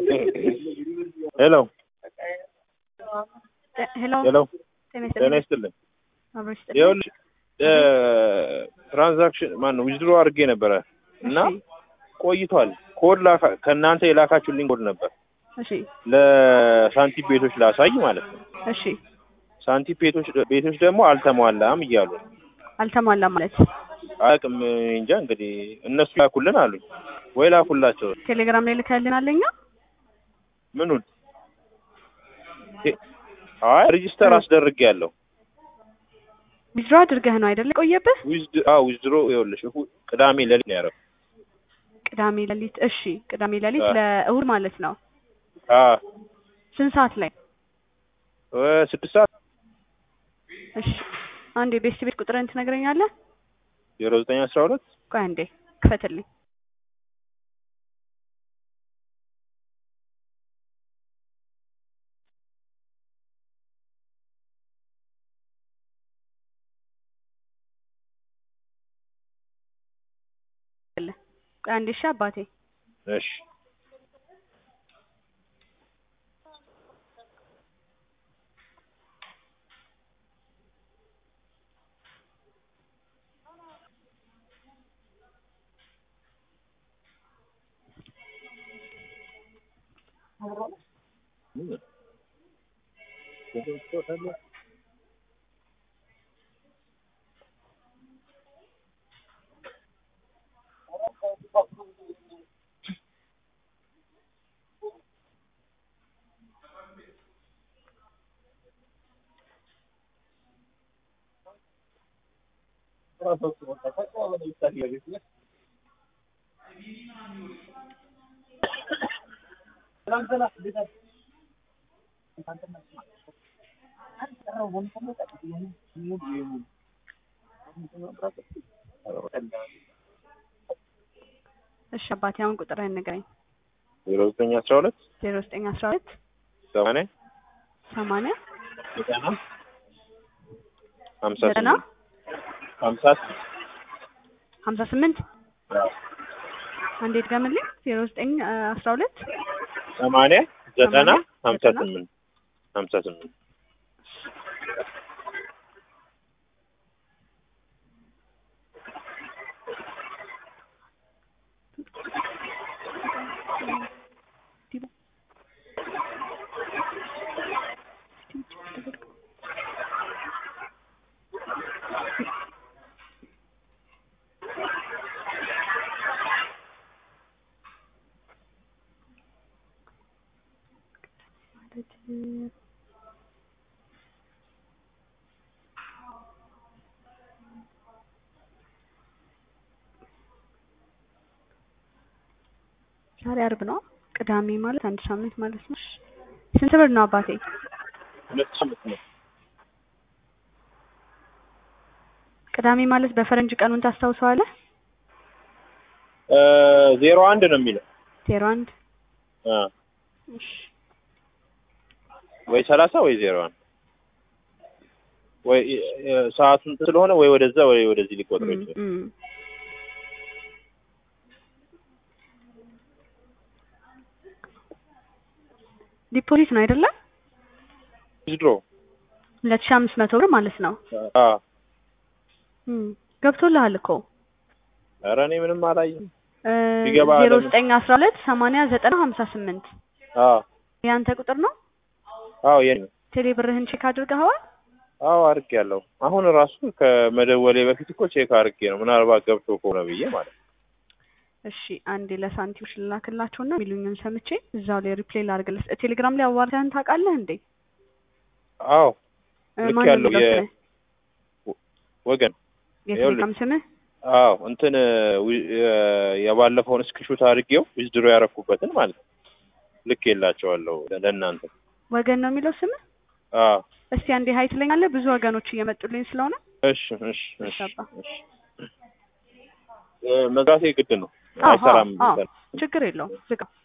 ሄሎ ሄሎ ሄሎ ጤና ጤና ይስጥልኝ። ይስጥልኝ። አብሮ ይስጥልኝ። ይኸውልሽ ትራንዛክሽን ማን ነው ዊዝድሮ አድርጌ ነበረ እና እሺ፣ ቆይቷል። ኮድ ላካ ከእናንተ የላካችሁልኝ ኮድ ነበር እሺ፣ ለሳንቲም ቤቶች ላሳይ ማለት ነው። እሺ። ሳንቲም ቤቶች ቤቶች ደግሞ አልተሟላም እያሉ ነው። አልተሟላም ማለት አያውቅም እንጃ እንግዲህ እነሱ ላኩልን አሉኝ ወይ ላኩላቸው ቴሌግራም ላይ ልከልን አለኛ። ምኑን ቴ- አይ ሬጂስተር አስደርጌ ያለው ዊዝድሮ አድርገህ ነው አይደለ? ቆየብህ ዊዝድ አዎ ዊዝድሮ ይኸውልሽ እሁ- ቅዳሜ ሌሊት ነው ያደረኩት። ቅዳሜ ሌሊት። እሺ፣ ቅዳሜ ሌሊት አዎ። ለእሁድ ማለት ነው። አዎ ስንት ሰዓት ላይ? እ ስድስት ሰዓት እሺ፣ አንድ የቤስት ቤት ቁጥርን ትነግረኛለህ? ዜሮ ዘጠኝ አስራ ሁለት ቆይ አንዴ ክፈትልኝ። ቆይ አንዴ እሺ አባቴ እሺ እሺ አባቴ አሁን ቁጥርህን ንገረኝ። ዜሮ ዘጠኝ አስራ ሁለት ዜሮ ዘጠኝ አስራ ሁለት ሰማንያ ሰማንያ ዘጠና ሀምሳ ዘጠና ስምንት ሀምሳ ስምንት ሀምሳ ስምንት አንዴ ድገምልኝ። ዜሮ ዘጠኝ አስራ ሁለት ሰማንያ ዘጠና ሰማንያ ሀምሳ ዘጠና ስምንት ሀምሳ ስምንት ዛሬ አርብ ነው። ቅዳሜ ማለት አንድ ሳምንት ማለት ነው። እሺ። ስንት ብር ነው አባቴ? ሁለት ሳምንት ነው ቅዳሜ ማለት በፈረንጅ ቀኑን ታስታውሰዋለህ? እ ዜሮ አንድ ነው የሚለው ዜሮ አንድ እ እሺ። ወይ ሰላሳ ወይ ዜሮ አንድ ወይ እ ሰዓቱን ስለሆነ ወይ ወደዛ ወይ ወደዚህ ሊቆጥረው እም፣ ይችላል። እም። ዲፖዚት ነው አይደለም? ዊዝድሮ ሁለት ሺህ አምስት መቶ ብር ማለት ነው። አ እም፣ ገብቶልሃል እኮ ኧረ እኔ ምንም አላየም። እ ቢገባ ዜሮ ለምን? ዘጠኝ አስራ ሁለት ሰማንያ ዘጠና ሀምሳ ስምንት አ የአንተ ቁጥር ነው። አዎ የኔ ነው። ቴሌ ብርህን ቼክ አድርገኸዋል? አዎ አድርጌያለሁ። አሁን ራሱ ከመደወሌ በፊት እኮ ቼክ አድርጌ ነው ምናልባት ገብቶ ከሆነ ብዬ ማለት ነው። እሺ አንዴ ለሳንቲሞች ልላክላቸውና የሚሉኝን ሰምቼ እዛው ላይ ሪፕሌይ ላድርግልህ። ቴሌግራም ላይ አዋርተህን ታውቃለህ እንዴ? አዎ እ ልክ ማን ነው ያለው የሚለው የ- ስምህ? ወገን የቴሌግራም ስምህ? አዎ እንትን ዊ- የ- የባለፈውን ስክሪንሾት አድርጌው ዊዝድሮ ያረኩበትን ማለት ነው ልክ የላቸዋለሁ ለእናንተ። ወገን ነው የሚለው ስምህ? አዎ እስቲ አንዴ ሀይ ትለኛለህ? ብዙ ወገኖች እየመጡልኝ ስለሆነ እሺ እሺ እሺ አባ። እሺ እ መዝጋቴ ግድ ነው አዎ፣ አይሰራም። አዎ፣ ችግር የለውም ዝጋ።